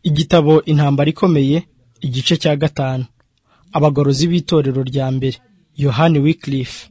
Igitabo Intambara Ikomeye Igice cya gatanu Abagorozi b'Itorero rya mbere Yohani Wycliffe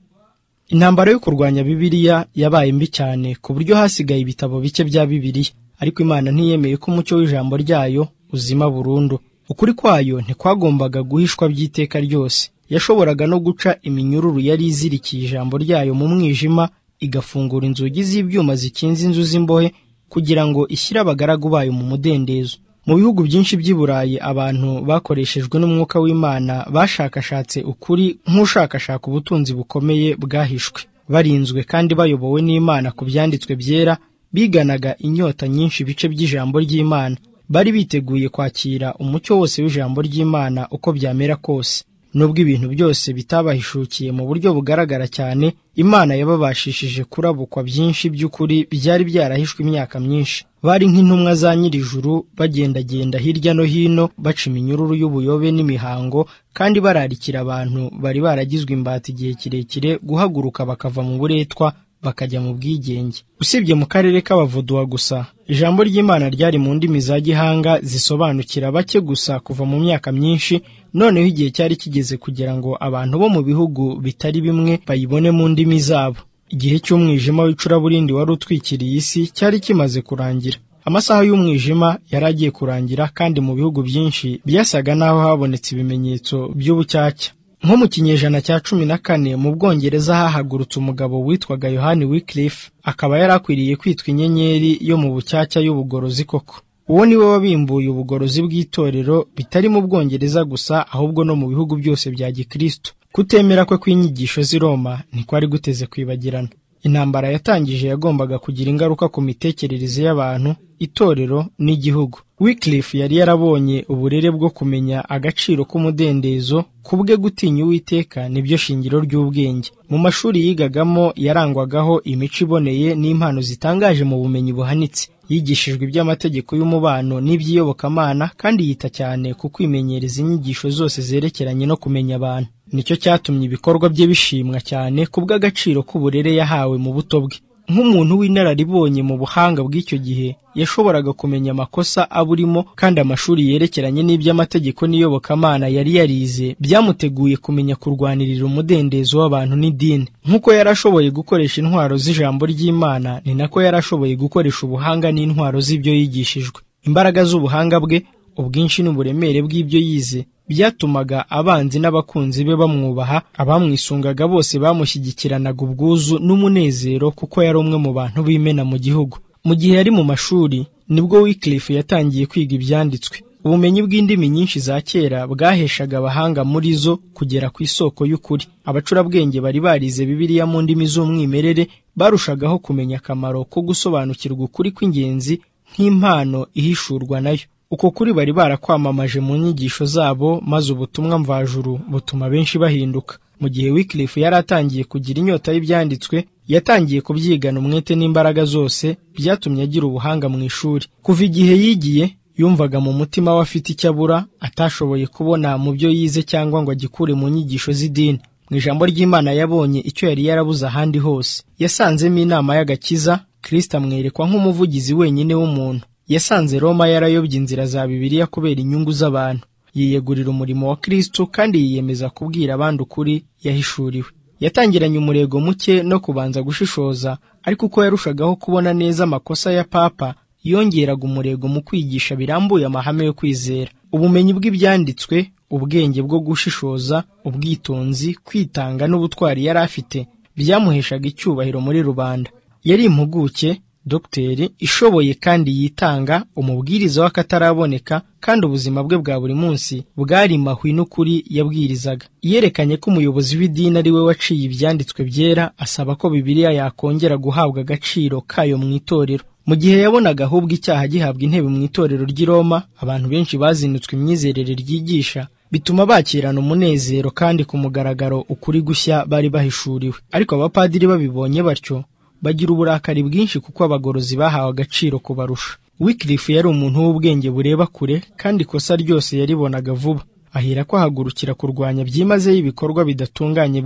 Intambara yo kurwanya Bibiliya yabaye mbi cyane ku buryo hasigaye ibitabo bike bya Bibiliya ariko Imana ntiyemeye ko umucyo w'ijambo ryayo uzima burundu. Ukuri kwayo ntikwagombaga guhishwa by'iteka ryose. Yashoboraga no guca iminyururu yari izirikiye ijambo ryayo mu mwijima igafungura inzugi z'ibyuma zikinze inzu z'imbohe kugira ngo ishyire abagaragu bayo mu mudendezo. Mu bihugu byinshi by'i Burayi abantu bakoreshejwe n'Umwuka w'Imana bashakashatse ukuri nk'ushakashaka ubutunzi bukomeye bwahishwe. Barinzwe kandi bayobowe n'Imana ku byanditswe byera, biganaga inyota nyinshi ibice by'ijambo ry'Imana. Bari biteguye kwakira umucyo wose w'ijambo ry'Imana uko byamera kose. Nubwo ibintu byose bitabahishukiye mu buryo bugaragara cyane, Imana yababashishije kurabukwa byinshi by'ukuri byari byarahishwe imyaka myinshi. Bari nk'intumwa za nyir'ijuru bagendagenda hirya no hino baca iminyururu y'ubuyobe n'imihango, kandi bararikira abantu bari baragizwe imbata igihe kirekire guhaguruka bakava mu buretwa bakajya mu bwigenge. Usibye mu karere k'Abavuduwa gusa, ijambo ry'Imana ryari mu ndimi za gihanga zisobanukira bake gusa kuva mu myaka myinshi, noneho igihe cyari kigeze kugira ngo abantu bo mu bihugu bitari bimwe bayibone mu ndimi zabo. Igihe cy'umwijima w'icuraburindi wari utwikiriye isi cyari kimaze kurangira. Amasaha y'umwijima yari agiye kurangira kandi mu bihugu byinshi byasaga naho habonetse ibimenyetso by'ubucyaca. Nko mu kinyejana cya cumi na kane mu Bwongereza hahagurutse umugabo witwaga Yohani Wycliffe akaba yari akwiriye kwitwa inyenyeri yo mu bucyaca y'ubugorozi koko. Uwo ni we wabimbuye ubugorozi bw'itorero bitari mu Bwongereza gusa ahubwo no mu bihugu byose bya Gikristo. Kutemera kwe kw'inyigisho z'i Roma ntikwari guteze kwibagirana. Intambara yatangije yagombaga kugira ingaruka ku mitekerereze y'abantu, itorero n'igihugu. Wycliffe yari yarabonye uburere bwo kumenya agaciro k'umudendezo, kubwe gutinya Uwiteka nibyo shingiro ry'ubwenge. Mu mashuri yigagamo yarangwagaho imico iboneye n'impano zitangaje mu bumenyi buhanitse. Yigishijwe iby'amategeko y'umubano n'iby'iyobokamana kandi yita cyane ku kwimenyereza inyigisho zose zerekeranye no kumenya abantu. Nicyo cyatumye ibikorwa bye bishimwa cyane kubw'agaciro k'uburere yahawe mu buto bwe. Nk'umuntu w'inararibonye mu buhanga bw'icyo gihe, yashoboraga kumenya amakosa aburimo kandi amashuri yerekeranye n'iby'amategeko n'iyobokamana yari yarize byamuteguye kumenya kurwanirira umudendezo w'abantu n'idini. Nk'uko yari ashoboye gukoresha intwaro z'ijambo ry'Imana, ni nako yari ashoboye gukoresha ubuhanga n'intwaro z'ibyo yigishijwe. Imbaraga z'ubuhanga bwe, ubwinshi n'uburemere bw'ibyo yize byatumaga abanzi n'abakunzi be bamwubaha, abamwisungaga bose bamushyigikiranaga ubwuzu n'umunezero kuko yari umwe mu bantu b'imena mu gihugu. Mu gihe yari mu mashuri nibwo Wycliffe yatangiye kwiga ibyanditswe. Ubumenyi bw'indimi nyinshi za kera bwaheshaga abahanga muri zo kugera ku isoko y'ukuri. Abacurabwenge bari barize Bibiliya mu ndimi z'umwimerere barushagaho kumenya akamaro ko gusobanukirwa ukuri kw'ingenzi nk'impano ihishurwa nayo. Uko kuri bari barakwamamaje mu nyigisho zabo maze ubutumwa mvajuru butuma benshi bahinduka. Mu gihe Wycliffe yari atangiye kugira inyota y'Ibyanditswe, yatangiye kubyigana umwete n'imbaraga zose byatumye agira ubuhanga mu ishuri. Kuva igihe yigiye, yumvaga mu mutima we afite icyo abura atashoboye kubona mu byo yize cyangwa ngo agikure mu nyigisho z'idini. Mu ijambo ry'Imana yabonye icyo yari yarabuze ahandi hose. Yasanzemo inama y'agakiza, Kristo amwerekwa nk'umuvugizi wenyine w'umuntu. Yasanze Roma yarayobye inzira za Bibiliya kubera inyungu z'abantu. Yiyegurira umurimo wa Kristo kandi yiyemeza kubwira abandi ukuri yahishuriwe. Yatangiranye umurego muke no kubanza gushishoza, ariko uko yarushagaho kubona neza amakosa ya Papa, yongeraga umurego mu kwigisha birambuye amahame yo kwizera. Ubumenyi bw'ibyanditswe, ubwenge bwo gushishoza, ubwitonzi, kwitanga n'ubutwari yari afite, byamuheshaga icyubahiro muri rubanda. Yari impuguke dogiteri ishoboye kandi yitanga umubwiriza w'akataraboneka kandi ubuzima bwe bwa buri munsi bwari mahwi n'ukuri yabwirizaga yerekanye ko umuyobozi w'idini ari we waciye ibyanditswe byera asaba ko bibiliya yakongera guhabwa agaciro kayo mu itorero mu gihe yabonaga ahubwo icyaha gihabwa intebe mu itorero ry'i Roma abantu benshi bazinutswe imyizerere ryigisha bituma bakirana umunezero kandi ku mugaragaro ukuri gushya bari bahishuriwe ariko abapadiri babibonye batyo bagira uburakari bwinshi kuko abagorozi bahawe agaciro kubarusha. Wycliffe yari umuntu w'ubwenge bureba kure kandi ikosa ryose yaribonaga vuba. Ahera ko ahagurukira kurwanya byimazeyo ibikorwa bidatunganye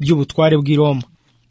by'ubutware bw'i Roma.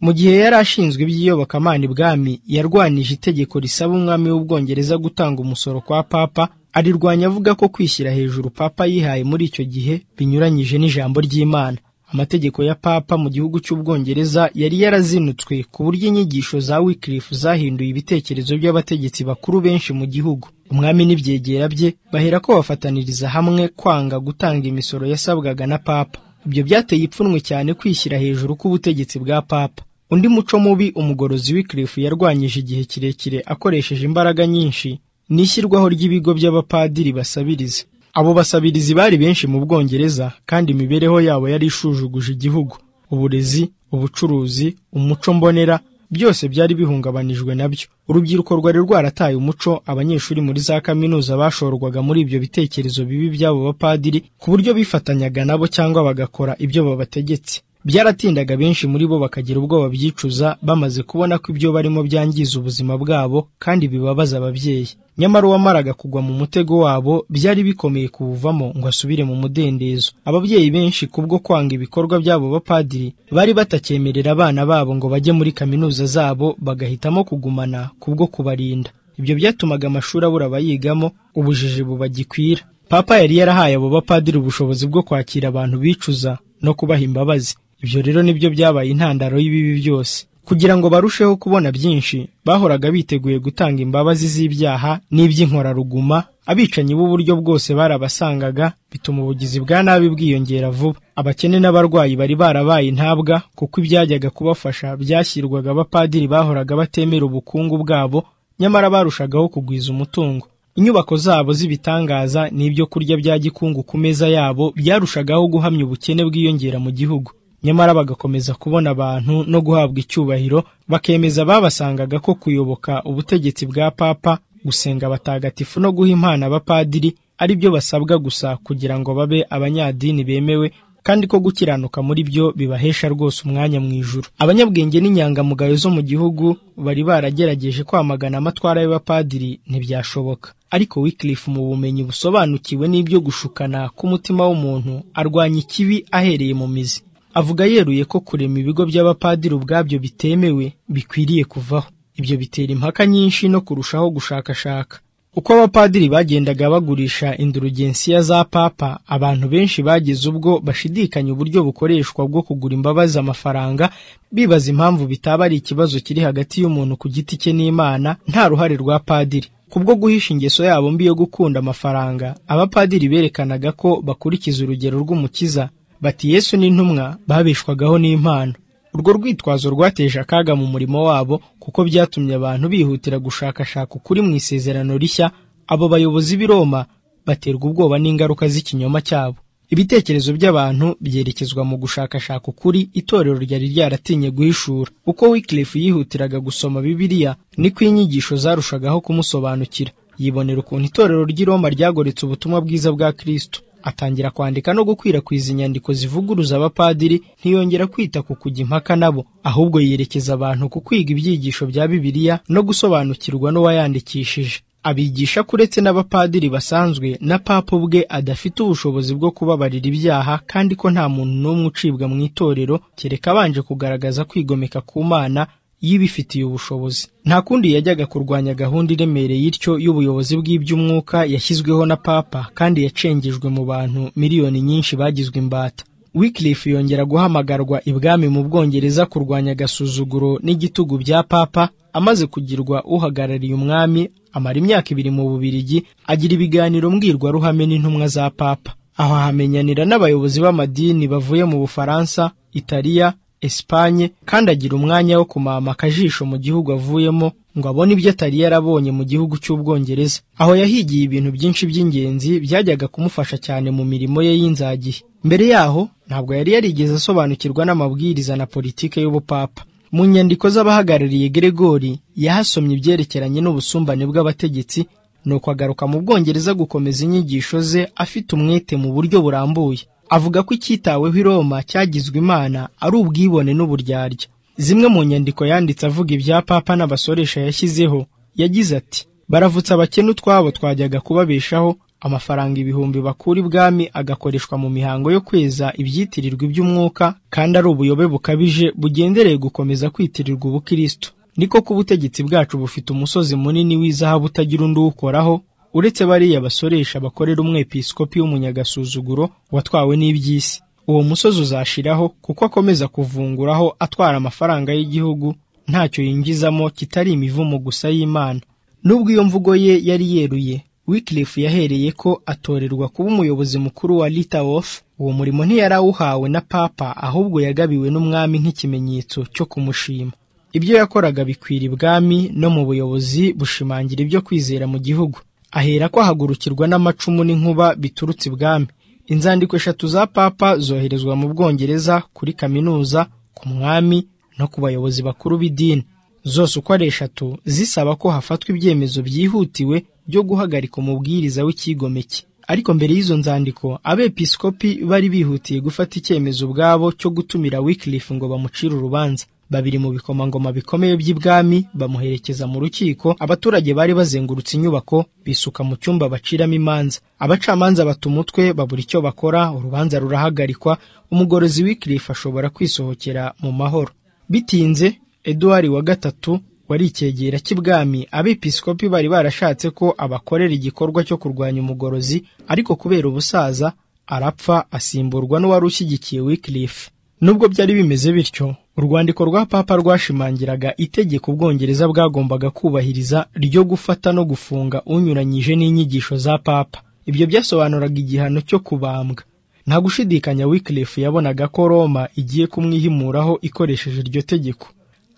Mu gihe yari ashinzwe iby'iyobokamana ibwami, yarwanije itegeko risaba umwami w'Ubwongereza gutanga umusoro kwa Papa arirwanya avuga ko kwishyira hejuru papa yihaye muri icyo gihe binyuranyije n'ijambo ry'imana amategeko ya papa mu gihugu cy'ubwongereza yari yarazinutswe ku buryo inyigisho za wikirifu zahinduye ibitekerezo by'abategetsi bakuru benshi mu gihugu umwami n'ibyegera bye bahera ko bafataniriza hamwe kwanga gutanga imisoro yasabwaga na papa ibyo byateye ipfunwe cyane kwishyira hejuru k'ubutegetsi bwa papa undi muco mubi umugorozi wikirifu yarwanyije igihe kirekire akoresheje imbaraga nyinshi ni ishyirwaho ry'ibigo by'abapadiri basabiriza abo basabirizi bari benshi mu bwongereza kandi imibereho yabo yari ishujuguje igihugu uburezi ubucuruzi umuco mbonera byose byari bihungabanijwe nabyo urubyiruko rwari rwarataye umuco abanyeshuri muri za kaminuza bashorwaga muri ibyo bitekerezo bibi by'abo bapadiri ku buryo bifatanyaga nabo cyangwa bagakora ibyo babategetse byaratindaga benshi muri bo bakagira ubwoba byicuza bamaze kubona ko ibyo barimo byangiza ubuzima bwabo kandi bibabaza ababyeyi nyamara uwamaraga kugwa mu mutego wabo byari bikomeye kuwuvamo ngo asubire mu mudendezo ababyeyi benshi kubwo kwanga ibikorwa by'abo bapadiri bari batakyemerera abana babo ngo bajye muri kaminuza zabo bagahitamo kugumana kubwo kubarinda ibyo byatumaga amashuri abura abayigamo ubujiji bubagikwira papa yari yarahaye abo bapadiri ubushobozi bwo kwakira abantu bicuza no kubaha imbabazi ibyo rero nibyo byabaye intandaro y'ibibi byose kugira ngo barusheho kubona byinshi bahoraga biteguye gutanga imbabazi z'ibyaha n'iby'inkoraruguma abicanyi b'uburyo bwose barabasangaga bituma ubugizi bwa nabi bwiyongera vuba abakene n'abarwayi bari barabaye intabwa kuko ibyajyaga kubafasha byashyirwaga abapadiri bahoraga batemera ubukungu bwabo nyamara barushagaho kugwiza umutungo inyubako zabo z'ibitangaza n'ibyo kurya bya gikungu ku meza yabo byarushagaho guhamya ubukene bwiyongera mu gihugu nyamara bagakomeza kubona abantu no guhabwa icyubahiro bakemeza babasangaga ko kuyoboka ubutegetsi bwa papa gusenga abatagatifu no guha impano abapadiri ari byo basabwa gusa kugira ngo babe abanyadini bemewe kandi ko gukiranuka muri byo bibahesha rwose umwanya mu ijuru abanyabwenge n'inyangamugayo zo mu gihugu bari baragerageje kwamagana amatwara y'abapadiri ntibyashoboka ariko wikirifu mu bumenyi busobanukiwe n'ibyo gushukana k'umutima w'umuntu arwanya ikibi ahereye mu mizi avuga yeruye ko kurema ibigo by'abapadiri ubwabyo bitemewe bikwiriye kuvaho ibyo bitera impaka nyinshi no kurushaho gushakashaka uko abapadiri bagendaga bagurisha indurugensiya za papa abantu benshi bageze ubwo bashidikanya uburyo bukoreshwa bwo kugura imbabazi amafaranga bibaza impamvu bitaba ari ikibazo kiri hagati y'umuntu ku giti cye n'imana nta ruhare rwa padiri kubwo guhisha ingeso yabo mbi yo gukunda amafaranga abapadiri berekanaga ko bakurikiza urugero rw'umukiza bati yesu n'intumwa babeshwagaho n'impano urwo rwitwazo rwateje akaga mu murimo wabo kuko byatumye abantu bihutira gushakashaka ukuri mu isezerano rishya abo bayobozi b'i Roma baterwa ubwoba n'ingaruka z'ikinyoma cyabo ibitekerezo by'abantu byerekezwa mu gushakashaka ukuri itorero ryari ryaratinye guhishura uko wikirifu yihutiraga gusoma bibiliya niko inyigisho zarushagaho kumusobanukira yibonera ukuntu itorero ry'i Roma ryagoretse ubutumwa bwiza bwa Kristo atangira kwandika no gukwirakwiza inyandiko zivuguruza abapadiri ntiyongera kwita ku kujya impaka nabo ahubwo yerekeza abantu ku kwiga ibyigisho bya bibiliya no gusobanukirwa n'uwayandikishije abigisha ko uretse n'abapadiri basanzwe na papa ubwe adafite ubushobozi bwo kubabarira ibyaha kandi ko nta muntu n'umwe ucibwa mu itorero kereka abanje kugaragaza kwigomeka ku mana y'ibifitiye ubushobozi nta kundi yajyaga kurwanya gahunda iremereye ityo y'ubuyobozi bw'iby'umwuka yashyizweho na papa kandi yacengejwe mu bantu miliyoni nyinshi bagizwe imbata wikirifu yongera guhamagarwa ibwami mu bwongereza kurwanya agasuzuguro n'igitugu bya papa amaze kugirwa uhagarariye umwami amara imyaka ibiri mu bubirigi agira ibiganiro mbwirwaruhame n'intumwa za papa aho ahamenyanira n'abayobozi b'amadini bavuye mu bufaransa italiya Espanye kandi agira umwanya wo kumamaka akajisho mu gihugu avuyemo ngo abone ibyo atari yarabonye mu gihugu cy'ubwongereza aho yahigiye ibintu byinshi by'ingenzi byajyaga kumufasha cyane mu mirimo ye y'inzagihe mbere yaho ntabwo yari yarigeze asobanukirwa n'amabwiriza na politike y'ubupapa mu nyandiko z'abahagarariye Gregory yahasomye ibyerekeranye n'ubusumbane bw'abategetsi nuko agaruka mu bwongereza gukomeza inyigisho ze afite umwete mu buryo burambuye avuga ko icyitaweho i Roma cyagizwe imana ari ubwibone n'uburyarya zimwe mu nyandiko yanditse avuga ibya papa n'abasoresha yashyizeho yagize ati baravutse abakene utwabo twajyaga kubabeshaho amafaranga ibihumbi bakura ibwami agakoreshwa mu mihango yo kweza ibyitirirwa iby'umwuka kandi ari ubuyobe bukabije bugendereye gukomeza kwitirirwa ubukristo niko ko ubutegetsi bwacu bufite umusozi munini w'izahabu utagira undi uwukoraho uretse bariya basoresha bakorera umwepiskopi w'umunyagasuzuguro watwawe n'iby'isi uwo musozi uzashiraho kuko akomeza kuvunguraho atwara amafaranga y'igihugu ntacyo yinjizamo kitari imivumo gusa y'imana nubwo iyo mvugo ye yari yeruye Wycliffe yahereye ko atorerwa kuba umuyobozi mukuru wa Litawof uwo murimo ntiyarawuhawe na papa ahubwo yagabiwe n'umwami nk'ikimenyetso cyo kumushima ibyo yakoraga bikwira ibwami no mu buyobozi bushimangira ibyo kwizera mu gihugu ahera ko ahagurukirwa n'amacumu n'inkuba biturutse ibwami inzandiko eshatu za papa zoherezwa mu bwongereza kuri kaminuza ku mwami no ku bayobozi bakuru b'idini zose uko ari eshatu zisaba ko hafatwa ibyemezo byihutiwe byo guhagarika umubwiriza w'icyigomeke ariko mbere y'izo nzandiko abepiskopi bari bihutiye gufata icyemezo ubwabo cyo gutumira Wycliffe ngo bamucire urubanza babiri mu bikomangoma bikomeye by'ibwami bamuherekeza mu rukiko abaturage bari bazengurutse inyubako bisuka mu cyumba baciramo imanza abacamanza bata umutwe babura icyo bakora urubanza rurahagarikwa umugorozi Wycliffe ashobora kwisohokera mu mahoro bitinze eduwari wa gatatu wari icyegera cy'ibwami abepiskopi bari barashatse ko abakorera igikorwa cyo kurwanya umugorozi ariko kubera ubusaza arapfa asimburwa n'uwari ushyigikiye Wycliffe nubwo byari bimeze bityo urwandiko rwa papa rwashimangiraga itegeko ubwongereza bwagombaga kubahiriza ryo gufata no gufunga unyuranyije n'inyigisho za papa ibyo byasobanuraga igihano cyo kubambwa nta gushidikanya Wycliffe yabonaga ko Roma igiye kumwihimuraho ikoresheje iryo tegeko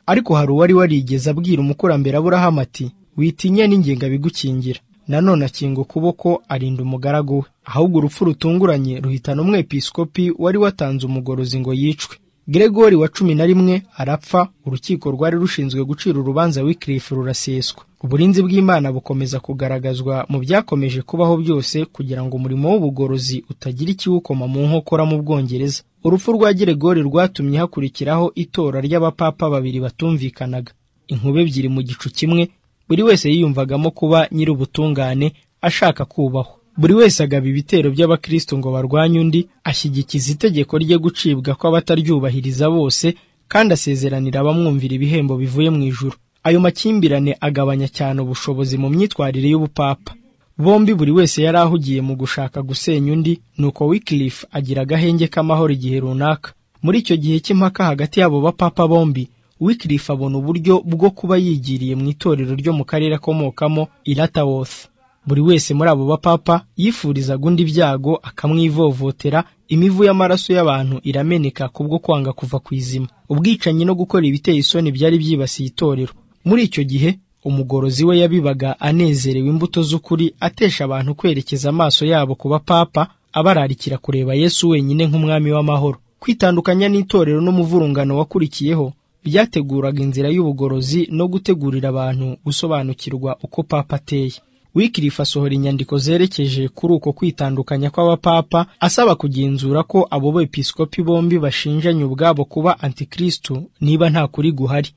ariko hari uwari warigeze abwira umukurambere Aburahamu ati witinye n'ingenga bigukingira nanone akinga ukuboko arinda umugaragu we ahubwo urupfu rutunguranye ruhitana umwepiskopi wari watanze umugorozi ngo yicwe Gregori wa cumi na rimwe arapfa urukiko rwari rushinzwe gucira urubanza Wycliffe ruraseswa uburinzi bw'Imana bukomeza kugaragazwa mu byakomeje kubaho byose kugira ngo umurimo w'ubugorozi utagira ikiwukoma mu nkokora mu Bwongereza urupfu rwa Gregori rwatumye hakurikiraho itora ry'abapapa babiri batumvikanaga inkube ebyiri mu gicu kimwe buri wese yiyumvagamo kuba nyiri ubutungane ashaka kubahwa buri wese agaba ibitero by'abakristo ngo barwanye undi ashyigikiza itegeko rye gucibwa kw'abataryubahiriza bose kandi asezeranira abamwumvira ibihembo bivuye mu ijuru ayo makimbirane agabanya cyane ubushobozi mu myitwarire y'ubupapa bombi buri wese yari ahugiye mu gushaka gusenya undi nuko Wycliffe agira agahenge k'amahoro igihe runaka muri icyo gihe cy'impaka hagati y'abo bapapa bombi Wycliffe abona uburyo bwo kuba yigiriye mu itorero ryo mu karere akomokamo Ilatawoth buri wese muri abo bapapa yifurizaga undi ibyago akamwivovotera imivu y'amaraso y'abantu irameneka kubwo kwanga kuva ku izima ubwicanyi no gukora ibiteye isoni byari byibasiye itorero muri icyo gihe umugorozi we yabibaga anezerewe imbuto z'ukuri atesha abantu kwerekeza amaso yabo ku bapapa abararikira kureba yesu wenyine nk'umwami w'amahoro kwitandukanya n'itorero n'umuvurungano wakurikiyeho byateguraga inzira y'ubugorozi no gutegurira abantu gusobanukirwa uko papa ateye Wycliffe asohora inyandiko zerekeje kuri uko kwitandukanya kw'abapapa asaba kugenzura ko abo bepiskopi bombi bashinjanye ubwabo kuba antikristo niba nta kuri guhari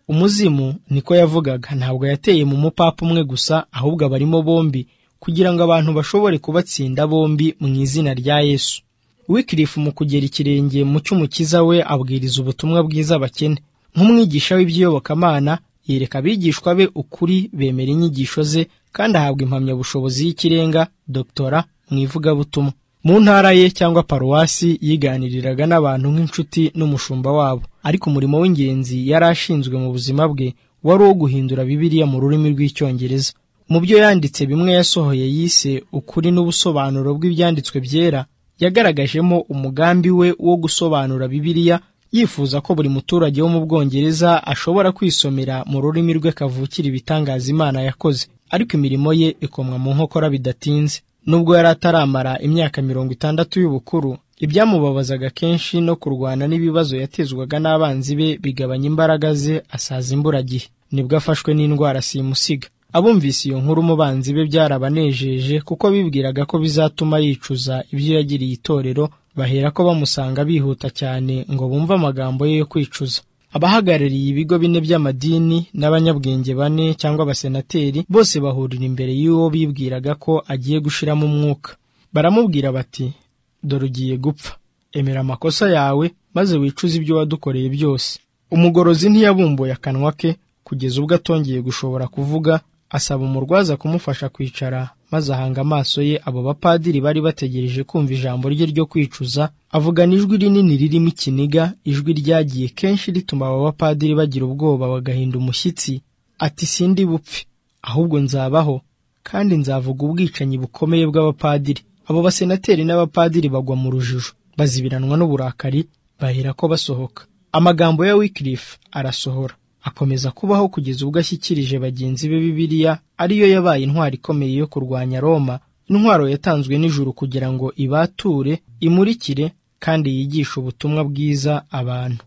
umuzimu niko yavugaga ntabwo yateye mu mupapa umwe gusa ahubwo abarimo bombi kugira ngo abantu bashobore kubatsinda bombi mu izina rya Yesu Wycliffe mu kugera ikirenge mu cy'umukiza we abwiriza ubutumwa bwiza abakene nk'umwigisha w'iby'iyobokamana yereka abigishwa be ukuri bemera inyigisho ze kandi ahabwa impamyabushobozi y'ikirenga Dr mu ivugabutumwa mu ntara ye cyangwa paruwasi yiganiriraga n'abantu nk'inshuti n'umushumba wabo ariko umurimo w'ingenzi yari ashinzwe mu buzima bwe wari uwo guhindura bibiliya mu rurimi rw'icyongereza mu byo yanditse bimwe yasohoye yise ukuri n'ubusobanuro bw'ibyanditswe byera yagaragajemo umugambi we wo gusobanura bibiliya yifuza ko buri muturage wo mu bwongereza ashobora kwisomera mu rurimi rwe kavukira ibitangaza imana yakoze ariko imirimo ye ikomwa mu nkokora bidatinze nubwo yari ataramara imyaka mirongo itandatu y'ubukuru ibyamubabazaga kenshi no kurwana n'ibibazo yatezwaga n'abanzi be bigabanya imbaraga ze asaza imburagihe nibwo afashwe n'indwara simusiga abumvise iyo nkuru mu banzi be byarabanejeje kuko bibwiraga ko bizatuma yicuza ibyo yagiriye itorero bahera ko bamusanga bihuta cyane ngo bumve amagambo ye yo kwicuza abahagarariye ibigo bine by'amadini n'abanyabwenge bane cyangwa abasenateri bose bahurira imbere y'uwo bibwiraga ko agiye gushiramo umwuka baramubwira bati dore ugiye gupfa emera amakosa yawe maze wicuze ibyo wadukoreye byose umugorozi ntiyabumbuye akanwa ke kugeza ubwo atongeye gushobora kuvuga asaba umurwaza kumufasha kwicara maze ahanga amaso ye abo bapadiri bari bategereje kumva ijambo rye ryo kwicuza avugana ijwi rinini ririmo ikiniga ijwi ryagiye kenshi rituma abo bapadiri bagira ubwoba bagahinda umushyitsi ati sindi bupfe ahubwo nzabaho kandi nzavuga ubwicanyi bukomeye bw'abapadiri abo basenateri n'abapadiri bagwa mu rujijo bazibiranwa n'uburakari bahera ko basohoka amagambo ya wikirifu arasohora akomeza kubaho kugeza ubwo ashyikirije bagenzi be bibiliya ariyo yabaye intwaro ikomeye yo kurwanya roma intwaro yatanzwe n'ijuru kugira ngo ibature imurikire kandi yigishe ubutumwa bwiza abantu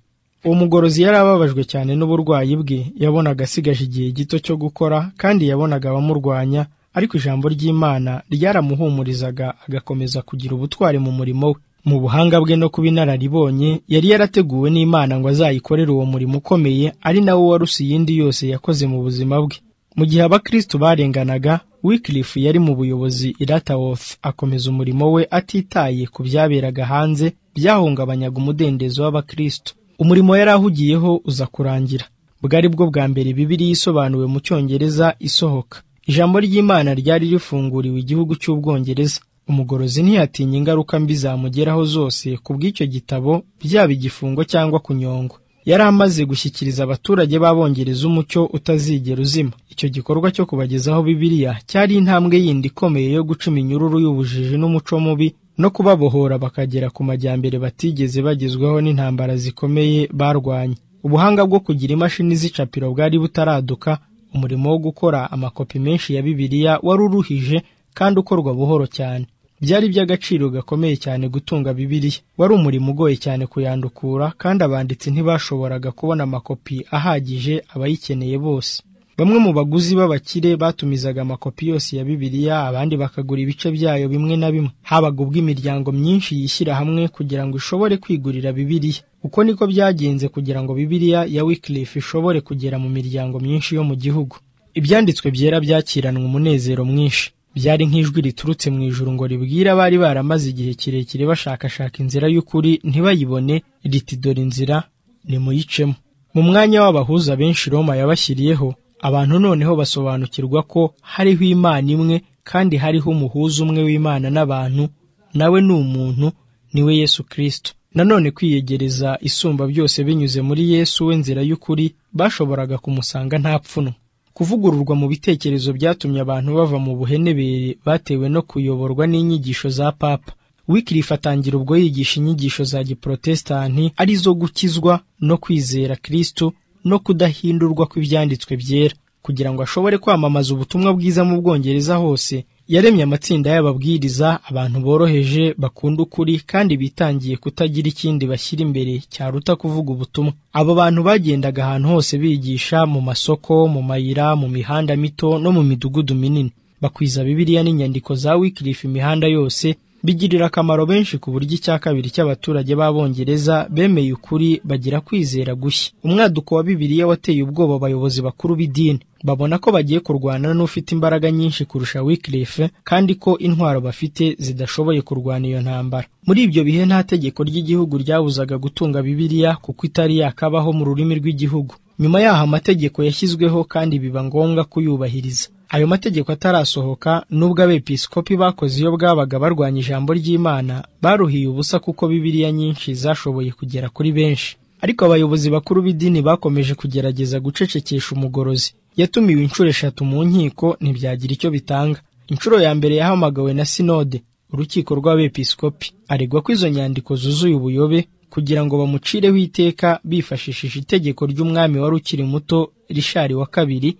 uwo mugorozi yari ababajwe cyane n'uburwayi bwe yabonaga asigaje igihe gito cyo gukora kandi yabonaga abamurwanya ariko ijambo ry'imana ryaramuhumurizaga agakomeza kugira ubutwari mu murimo we mu buhanga bwe no kuba inararibonye yari yarateguwe n'imana ngo azayikorere uwo murimo ukomeye ari nawo warusa iyindi yose yakoze mu buzima bwe mu gihe abakristu barenganaga wikirifu yari mu buyobozi iratawoth akomeza umurimo we atitaye ku byaberaga hanze byahungabanyaga umudendezo w'abakristu umurimo yari ahugiyeho uza kurangira bwari bwo bwa mbere bibiri isobanuwe mu cyongereza isohoka ijambo ry'imana ryari rifunguriwe igihugu cy'ubwongereza umugorozi ntiyatinya ingaruka mbi zamugeraho zose ku bw'icyo gitabo byaba igifungo cyangwa kunyongwa yari amaze gushyikiriza abaturage b'abongereza umucyo utazigera uzima icyo gikorwa cyo kubagezaho bibiliya cyari intambwe yindi ikomeye yo guca iminyururu y'ubujiji n'umuco mubi no kubabohora bakagera ku majyambere batigeze bagezwaho n'intambara zikomeye barwanye ubuhanga bwo kugira imashini z'icapiro bwari butaraduka umurimo wo gukora amakopi menshi ya bibiliya wari uruhije kandi ukorwa buhoro cyane byari iby'agaciro gakomeye cyane gutunga bibiliya wari umurimo ugoye cyane kuyandukura kandi abanditsi ntibashoboraga kubona amakopi ahagije abayikeneye bose bamwe mu baguzi b'abakire batumizaga amakopi yose ya bibiliya abandi bakagura ibice byayo bimwe na bimwe habaga ubw'imiryango myinshi yishyira hamwe kugira ngo ishobore kwigurira bibiliya uko niko byagenze kugira ngo bibiliya ya wikirifu ishobore kugera mu miryango myinshi yo mu gihugu ibyanditswe byera byakiranwe umunezero mwinshi byari nk'ijwi riturutse mu ijuru ngo ribwira abari baramaze igihe kirekire bashakashaka inzira y'ukuri ntibayibone riti dore inzira nimuyicemo mu mwanya w'abahuza benshi Roma yabashyiriyeho abantu noneho basobanukirwa ko hariho imana imwe kandi hariho umuhuza umwe w'imana n'abantu nawe ni umuntu niwe yesu kirisito nanone kwiyegereza isumba byose binyuze muri yesu we nzira y'ukuri bashoboraga kumusanga nta pfunwe kuvugururwa mu bitekerezo byatumye abantu bava mu buhenebere batewe no kuyoborwa n'inyigisho za papa wikirifu atangira ubwo yigisha inyigisho za giprotesitanti arizo gukizwa no kwizera kirisitu no kudahindurwa kw'ibyanditswe byera kugira ngo ashobore kwamamaza ubutumwa bwiza mu bwongereza hose yaremye amatsinda y'ababwiriza abantu boroheje bakunda ukuri kandi bitangiye kutagira ikindi bashyira imbere cyaruta kuvuga ubutumwa abo bantu bagendaga ahantu hose bigisha mu masoko mu mayira mu mihanda mito no mu midugudu minini bakwiza bibiliya n'inyandiko za wikirifu imihanda yose bigirira akamaro benshi ku buryo icya kabiri cy'abaturage b'abongereza bemeye ukuri bagira kwizera gushya umwaduko wa bibiliya wateye ubwoba abayobozi bakuru b'idini babona ko bagiye kurwana n'ufite imbaraga nyinshi kurusha wikirife kandi ko intwaro bafite zidashoboye kurwana iyo ntambara muri ibyo bihe nta tegeko ry'igihugu ryabuzaga gutunga bibiliya kuko itari yakabaho mu rurimi rw'igihugu nyuma yaho amategeko yashyizweho kandi biba ngombwa kuyubahiriza ayo mategeko atarasohoka n'ubwo abepiskopi bakoze iyo bwabaga barwanya ijambo ry'imana baruhiye ubusa kuko bibiliya nyinshi zashoboye kugera kuri benshi ariko abayobozi bakuru b'idini bakomeje kugerageza gucecekesha umugorozi yatumiwe inshuro eshatu mu nkiko ntibyagira icyo bitanga inshuro ya mbere yahamagawe na sinode urukiko rw'abepiskopi aregwa ko izo nyandiko zuzuye ubuyobe kugira ngo bamucireho iteka bifashishije itegeko ry'umwami wari ukiri muto rishari wa kabiri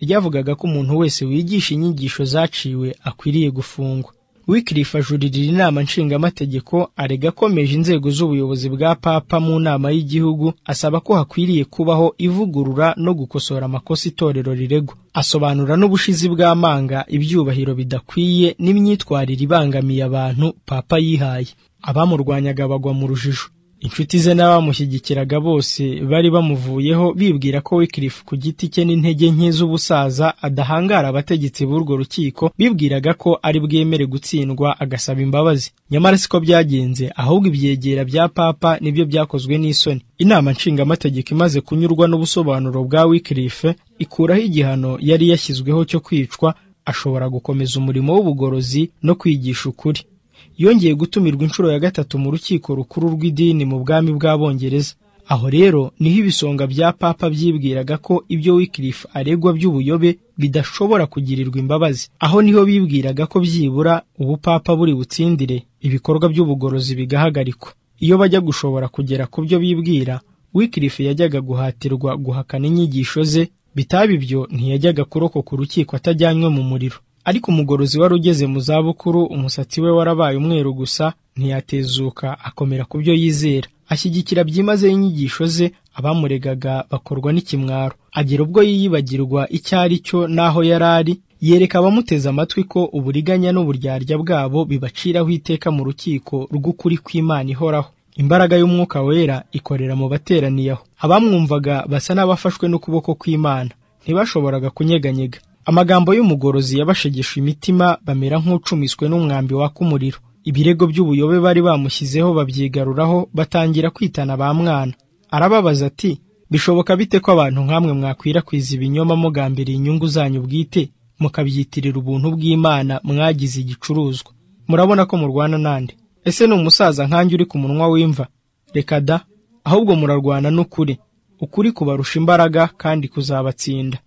ryavugaga ko umuntu wese wigisha inyigisho zaciwe akwiriye gufungwa wikirifu ajuririra inama nshingamategeko arega akomeje inzego z'ubuyobozi bwa papa mu nama y'igihugu asaba ko hakwiriye kubaho ivugurura no gukosora amakosa itorero riregwa asobanura n'ubushizi bw'amanga ibyubahiro bidakwiye n'imyitwarire ibangamiye abantu papa yihaye abamurwanyaga bagwa mu rujijo inshuti ze n'abamushyigikiraga bose bari bamuvuyeho bibwira ko wikirifu ku giti cye n'intege nke z'ubusaza adahangara abategetsi b'urwo rukiko bibwiraga ko ari bwemere gutsindwa agasaba imbabazi nyamara siko byagenze ahubwo ibyegera bya papa nibyo byakozwe n'isoni inama nshingamategeko imaze kunyurwa n'ubusobanuro bwa wikirifu ikuraho igihano yari yashyizweho cyo kwicwa ashobora gukomeza umurimo w'ubugorozi no kwigisha ukuri yongeye gutumirwa inshuro ya gatatu mu rukiko rukuru rw'idini mu bwami bw'abongereza aho rero niho ibisonga bya papa byibwiraga ko ibyo wikirifu aregwa by'ubuyobe bidashobora kugirirwa imbabazi aho niho bibwiraga ko byibura ubupapa buri butsindire ibikorwa by'ubugorozi bigahagarikwa iyo bajya gushobora kugera ku byo bibwira wikirifu yajyaga guhatirwa guhakana inyigisho ze bitaba ibyo ntiyajyaga kurokoka urukiko atajyanywe mu muriro ariko umugorozi wari ugeze mu zabukuru umusatsi we warabaye umweru gusa ntiyatezuka akomera ku byo yizera ashyigikira byimazeyo inyigisho ze abamuregaga bakorwa n'ikimwaro agera ubwo yiyibagirwa icyo ari cyo n'aho yari ari yereka abamuteze amatwi ko uburiganya n'uburyarya bwabo bibaciraho iteka mu rukiko rw'ukuri kw'imana ihoraho imbaraga y'umwuka wera ikorera mu bateraniye aho abamwumvaga basa n'abafashwe n'ukuboko kw'imana ntibashoboraga kunyeganyega amagambo y'umugorozi yabashegesha imitima bamera nk'ucumiswe n'umwambi waka umuriro ibirego by'ubuyobe bari bamushyizeho babyigaruraho batangira kwitana ba mwana arababaza ati bishoboka bite ko abantu nk'amwe mwakwirakwiza ibinyoma mugambiriye inyungu zanyu bwite mukabyitirira ubuntu bw'imana mwagize igicuruzwa murabona ko murwana nande ese ni umusaza nkanjye uri ku munwa w'imva reka da ahubwo murarwana n'ukuri ukuri kubarusha imbaraga kandi kuzabatsinda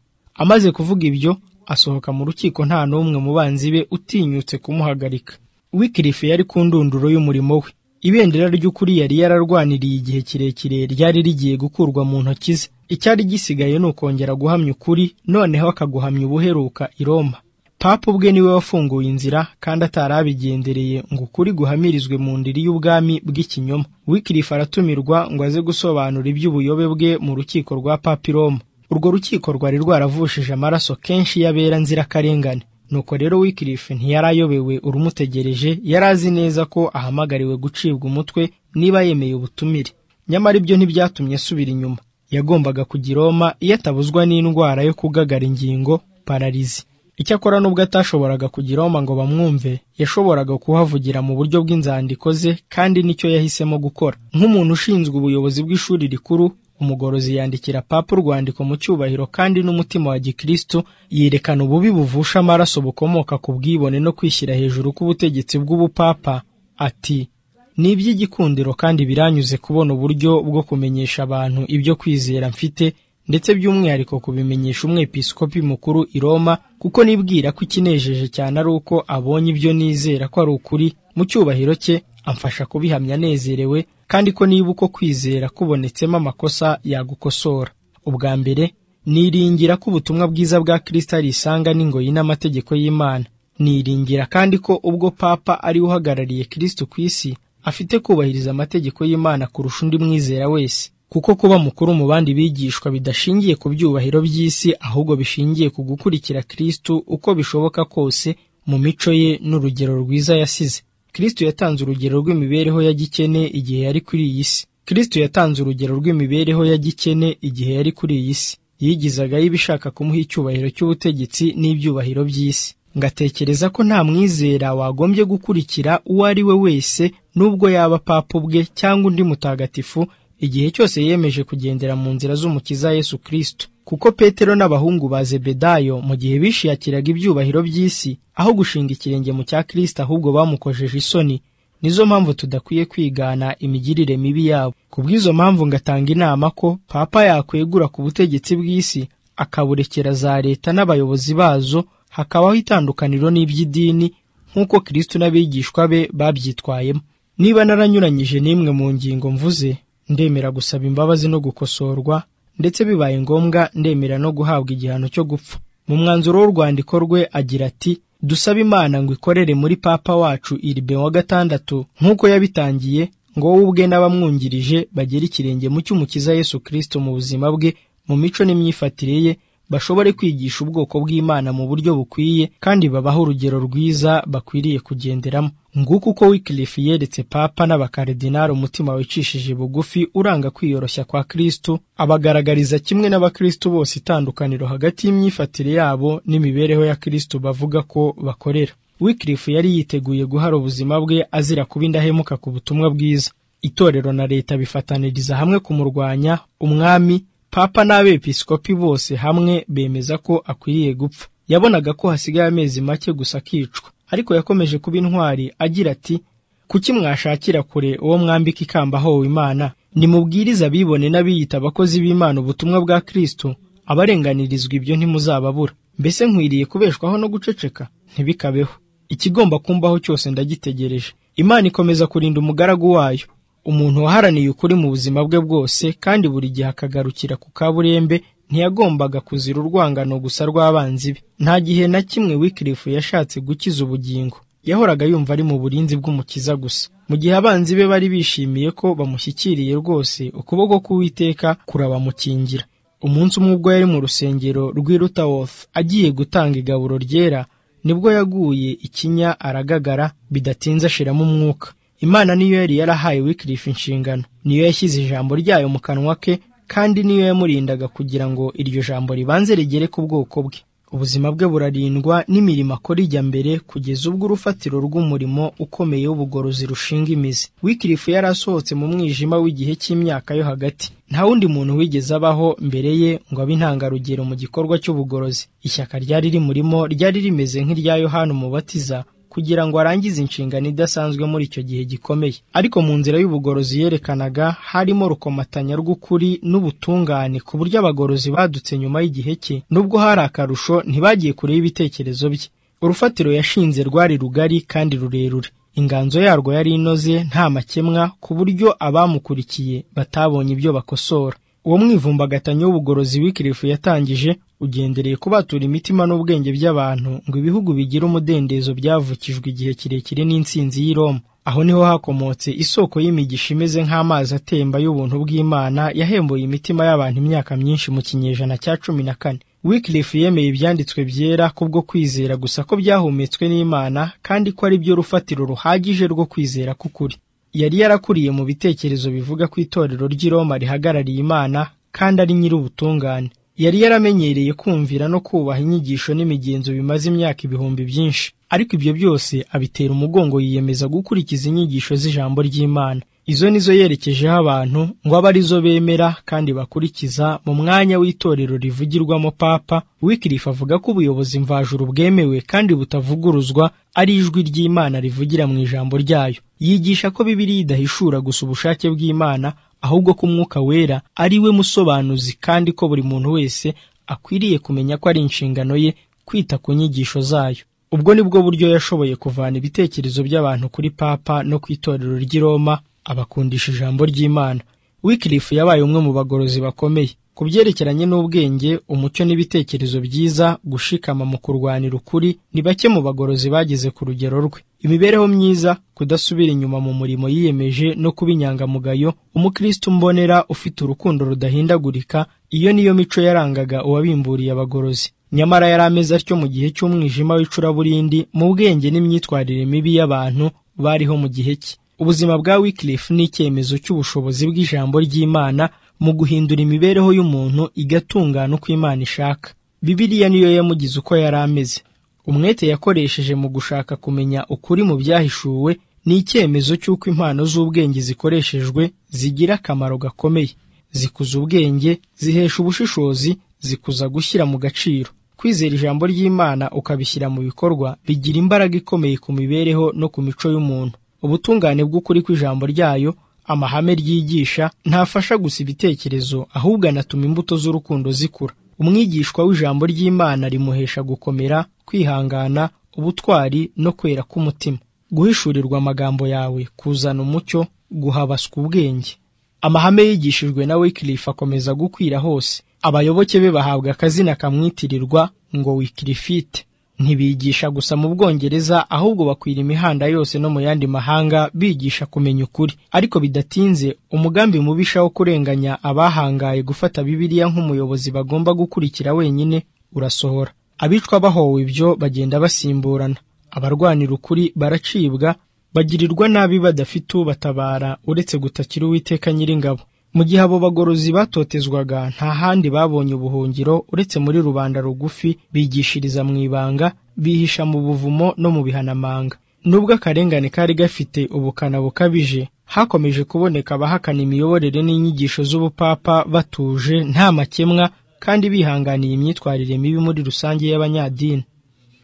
amaze kuvuga ibyo asohoka mu rukiko nta n'umwe mu banzi be utinyutse kumuhagarika wikirifu yari ku ndunduro y'umurimo we ibendera ry'ukuri yari yararwaniriye igihe kirekire ryari rigiye gukurwa mu ntoki ze icyari gisigaye ni ukongera guhamya ukuri noneho akaguhamya ubuheruka i roma papa ubwe niwe wafunguye inzira kandi atari abigendereye ngo ukuri guhamirizwe mu ndiri y'ubwami bw'ikinyoma wikirifu aratumirwa ngo aze gusobanura iby'ubuyobe bwe mu rukiko rwa papa i roma urwo rukiko rwari rwaravushije amaraso kenshi y'abera nzirakarengane nuko rero wikirifu ntiyari ayobewe urumutegereje yari azi neza ko ahamagariwe gucibwa umutwe niba yemeye ubutumire nyamara ibyo ntibyatumye asubira inyuma yagombaga kugira Roma iyo atabuzwa n'indwara yo kugagara ingingo pararizi icyakora nubwo atashoboraga kugira Roma ngo bamwumve yashoboraga kuhavugira mu buryo bw'inzandiko ze kandi nicyo yahisemo gukora nk'umuntu ushinzwe ubuyobozi bw'ishuri rikuru umugorozi yandikira papa urwandiko mu cyubahiro kandi n'umutima wa gikristo yerekana ububi buvusha amaraso bukomoka ku bwibone no kwishyira hejuru k'ubutegetsi bw'ubupapa ati ni iby'igikundiro kandi biranyuze kubona uburyo bwo kumenyesha abantu ibyo kwizera mfite ndetse by'umwihariko kubimenyesha umwepiskopi mukuru i Roma kuko nibwira ko ikinejeje cyane ari uko abonye ibyo nizera ko ari ukuri mu cyubahiro cye amfasha kubihamya anezerewe kandi ko niba uko kwizera kubonetsemo amakosa yagukosora ubwa mbere niringira ko ubutumwa bwiza bwa kirisita risanga n'ingoyi n'amategeko y'imana niringira kandi ko ubwo papa ari uhagarariye kirisito ku isi afite kubahiriza amategeko y'imana kurusha undi mwizera wese kuko kuba mukuru mu bandi bigishwa bidashingiye ku byubahiro by'isi ahubwo bishingiye ku gukurikira kirisito uko bishoboka kose mu mico ye n'urugero rwiza yasize Kristo yatanze urugero rw'imibereho ya gikene igihe yari kuri iyi si Kristo yatanze urugero rw'imibereho ya gikene igihe yari kuri iyi si yigizagaho ibishaka kumuha icyubahiro cy'ubutegetsi n'ibyubahiro by'isi ngatekereza ko nta mwizera wagombye gukurikira uwo ari we wese nubwo yaba papa ubwe cyangwa undi mutagatifu igihe cyose yemeje kugendera mu nzira z'umukiza Yesu Kristo kuko Petero n'abahungu ba Zebedayo mu gihe bishiyakiraga ibyubahiro by'isi aho gushinga ikirenge mu cya Kristo ahubwo bamukojeje isoni nizo mpamvu tudakwiye kwigana imigirire mibi yabo ku bw'izo mpamvu ngatanga inama ko papa yakwegura ku butegetsi bw'isi akaburekera za leta n'abayobozi bazo hakabaho itandukaniro n'iby'idini nk'uko Kristo n'abigishwa be babyitwayemo niba naranyuranyije n'imwe mu ngingo mvuze ndemera gusaba imbabazi no gukosorwa ndetse bibaye ngombwa ndemera no guhabwa igihano cyo gupfa mu mwanzuro w'urwandiko rwe agira ati dusaba imana ngo ikorere muri papa wacu iribe wa gatandatu nk'uko yabitangiye ngo wowe ubwe n'abamwungirije bagere ikirenge mu cy'umukiza yesu kirisito mu buzima bwe mu mico n'imyifatire ye bashobore kwigisha ubwoko bw'imana mu buryo bukwiye kandi babaho urugero rwiza bakwiriye kugenderamo nguko uko wikilifu yeretse papa n'abakaridinari umutima wicishije bugufi uranga kwiyoroshya kwa kristo abagaragariza kimwe n'abakristo bose itandukaniro hagati y'imyifatire yabo n'imibereho ya kristo bavuga ko bakorera wikilifu yari yiteguye guhara ubuzima bwe azira kuba indahemuka ku butumwa bwiza itorero na leta bifataniriza hamwe kumurwanya umwami papa n'abepiskopi bose hamwe bemeza ko akwiriye gupfa yabonaga ko hasigaye amezi make gusa akicwa ariko yakomeje kuba intwari agira ati kuki mwashakira kure uwo mwambika ikamba howe imana nimubwirize abibone n'abiyita abakozi b'imana ubutumwa bwa kristo abarenganirizwa ibyo ntimuzababura mbese nkwiriye kubeshwaho no guceceka ntibikabeho ikigomba kumbaho cyose ndagitegereje imana ikomeza kurinda umugaragu wayo umuntu waharaniye ukuri mu buzima bwe bwose kandi buri gihe akagarukira ku kaburembe ntiyagombaga kuzira urwangano gusa rw'abanzi be nta gihe na kimwe wikirifu yashatse gukiza ubugingo yahoraga yumva ari mu burinzi bw'umukiza gusa mu gihe abanzi be bari bishimiye ko bamushyikiriye rwose ukuboko k'uwiteka kurabamukingira umunsi umwe ubwo yari mu rusengero rw'i Lutherworth agiye gutanga igaburo ryera nibwo yaguye ikinya aragagara bidatinze ashiramo umwuka imana niyo yari yarahaye wikirifu inshingano niyo yashyize ijambo ryayo mu kanwa ke kandi niyo yamurindaga kugira ngo iryo jambo ribanze rigere ku bwoko bwe ubuzima bwe burarindwa n'imirimo akora ijya mbere kugeza ubwo urufatiro rw'umurimo ukomeye w'ubugorozi rushinga imizi wikirifu yari asohotse mu mwijima w'igihe cy'imyaka yo hagati nta wundi muntu wigeze abaho mbere ye ngo abe intangarugero mu gikorwa cy'ubugorozi ishyaka ryari rimurimo ryari rimeze nk'irya yohana umubatiza kugira ngo arangize inshingano idasanzwe muri icyo gihe gikomeye ariko mu nzira y'ubugorozi yerekanaga harimo rukomatanya rw'ukuri n'ubutungane ku buryo abagorozi badutse nyuma y'igihe cye nubwo hari akarusho ntibagiye kure y'ibitekerezo bye urufatiro yashinze rwari rugari kandi rurerure inganzo yarwo yari inoze nta makemwa ku buryo abamukurikiye batabonye ibyo bakosora uwo mwivumbagatanya w'ubugorozi w'ikirifu yatangije ugendereye kubatura imitima n'ubwenge by'abantu ngo ibihugu bigira umudendezo byavukijwe igihe kirekire n'insinzi y'i Roma aho niho hakomotse isoko y'imigisha imeze nk'amazi atemba y'ubuntu bw'Imana yahembuye imitima y'abantu imyaka myinshi mu kinyejana cya cumi na kane Wycliffe yemeye ibyanditswe byera kubwo kwizera gusa ko byahumetswe n'Imana kandi ko ari byo rufatiro ruhagije rwo kwizera k'ukuri yari yarakuriye mu bitekerezo bivuga ko itorero ry'i Roma rihagarariye Imana kandi ari nyir'ubutungane yari yaramenyereye kumvira no kubaha inyigisho n'imigenzo bimaze imyaka ibihumbi byinshi ariko ibyo byose abitera umugongo yiyemeza gukurikiza inyigisho z'ijambo ry'Imana izo nizo yerekejeho abantu ngo abe arizo bemera kandi bakurikiza mu mwanya w'itorero rivugirwamo papa wikirifu avuga ko ubuyobozi mvajuru bwemewe kandi butavuguruzwa ari ijwi ry'Imana rivugira mu ijambo ryayo yigisha ko Bibiliya idahishura gusa ubushake bw'Imana ahubwo ko umwuka wera ari we musobanuzi kandi ko buri muntu wese akwiriye kumenya ko ari inshingano ye kwita ku nyigisho zayo ubwo ni bwo buryo yashoboye kuvana ibitekerezo by'abantu kuri papa no ku itorero ry'i Roma abakundisha ijambo ry'Imana Wycliffe yabaye umwe mu bagorozi bakomeye ku byerekeranye n'ubwenge umucyo n'ibitekerezo byiza gushikama mu kurwanira ukuri ni bake mu bagorozi bageze ku rugero rwe imibereho myiza kudasubira inyuma mu murimo yiyemeje no kuba inyangamugayo umukristo mbonera ufite urukundo rudahindagurika iyo niyo mico yarangaga uwabimburiye abagorozi nyamara yari ameze atyo mu gihe cy'umwijima w'icuraburindi mu bwenge n'imyitwarire mibi y'abantu bariho mu gihe cye ubuzima bwa Wycliffe ni icyemezo cy'ubushobozi bw'ijambo ry'Imana mu guhindura imibereho y'umuntu igatungana uko Imana ishaka Bibiliya niyo yamugize uko yari ameze umwete yakoresheje mu gushaka kumenya ukuri mu byahishuwe ni icyemezo cy'uko impano z'ubwenge zikoreshejwe zigira akamaro gakomeye zikuza ubwenge zihesha ubushishozi zikuza gushyira mu gaciro kwizera ijambo ry'Imana ukabishyira mu bikorwa bigira imbaraga ikomeye ku mibereho no ku mico y'umuntu ubutungane bw'ukuri kw'ijambo ryayo amahame ryigisha ntafasha gusa ibitekerezo ahubwo anatuma imbuto z'urukundo zikura umwigishwa w'ijambo ry'Imana rimuhesha gukomera kwihangana ubutwari no kwera k'umutima guhishurirwa amagambo yawe kuzana umucyo guhabaswa ubwenge amahame yigishijwe na Wycliffe akomeza gukwira hose abayoboke be bahabwa akazina kamwitirirwa ngo Wycliffite ntibigisha gusa mu Bwongereza ahubwo bakwira imihanda yose no mu yandi mahanga bigisha kumenya ukuri ariko bidatinze umugambi mubisha wo kurenganya abahangaye gufata Bibiliya nk'umuyobozi bagomba gukurikira wenyine urasohora abicwa bahowe ibyo bagenda basimburana abarwanira ukuri baracibwa bagirirwa nabi badafite ubatabara uretse gutakira uwiteka nyir'ingabo mu gihe abo bagorozi batotezwaga nta handi babonye ubuhungiro uretse muri rubanda rugufi bigishiriza mu ibanga bihisha mu buvumo no mu bihanamanga nubwo akarengane kari gafite ubukana bukabije hakomeje kuboneka abahakana imiyoborere n'inyigisho z'ubupapa batuje nta makemwa kandi bihanganiye imyitwarire mibi muri rusange y'abanyadini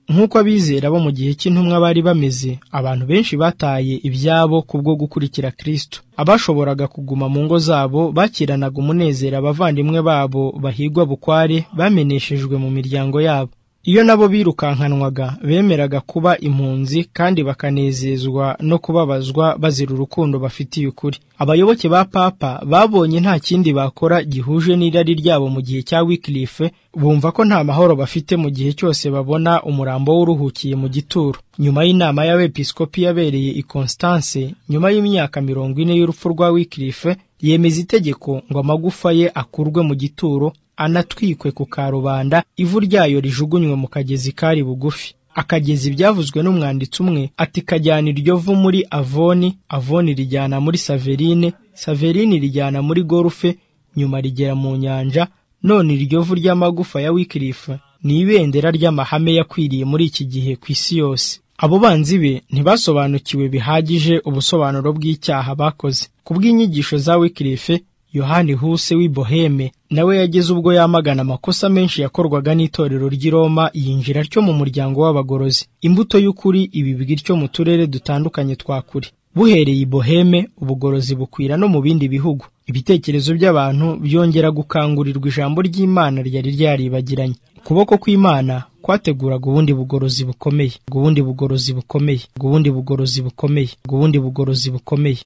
nk'uko abizera bo mu gihe cy'intumwa bari bameze abantu benshi bataye ibyabo kubwo gukurikira kristo abashoboraga kuguma mu ngo zabo bakiranaga umunezero abavandimwe babo bahigwa bukware bameneshejwe mu miryango yabo iyo nabo birukankanwaga bemeraga kuba impunzi kandi bakanezezwa no kubabazwa bazira urukundo bafitiye ukuri abayoboke ba papa babonye nta kindi bakora gihuje n'irari ryabo mu gihe cya wikilife bumva ko nta mahoro bafite mu gihe cyose babona umurambo w'uruhukiye mu gituro nyuma y'inama y'abepiskopi yabereye i constance nyuma y'imyaka mirongo ine y'urupfu rwa wikilife yemeza itegeko ngo amagufa ye akurwe mu gituro anatwikwe ku karubanda ivu ryayo rijugunywe mu kagezi kari bugufi akagezi byavuzwe n'umwanditsi umwe ati kajyana iryo vu muri avoni avoni rijyana muri saverine saverine rijyana muri gorufe nyuma rigera mu nyanja none iryo vu ry'amagufa ya wikirifu ni ibendera ry'amahame yakwiriye muri iki gihe ku isi yose abo banzi be ntibasobanukiwe bihagije ubusobanuro bw'icyaha bakoze ku bw'inyigisho za wikirife yohani huse w'i boheme nawe yageze ubwo yamagana amakosa menshi yakorwaga n'itorero ry'i Roma yinjira atyo mu muryango w'abagorozi imbuto y'ukuri ibibwi ityo mu turere dutandukanye twa kure buhereye i boheme ubugorozi bukwira no mu bindi bihugu ibitekerezo by'abantu byongera gukangurirwa ijambo ry'imana ryari ryaribagiranye ukuboko kw'imana kwateguraga ubundi bugorozi bukomeye ubundi bugorozi bukomeye ubundi bugorozi bukomeye ubundi bugorozi bukomeye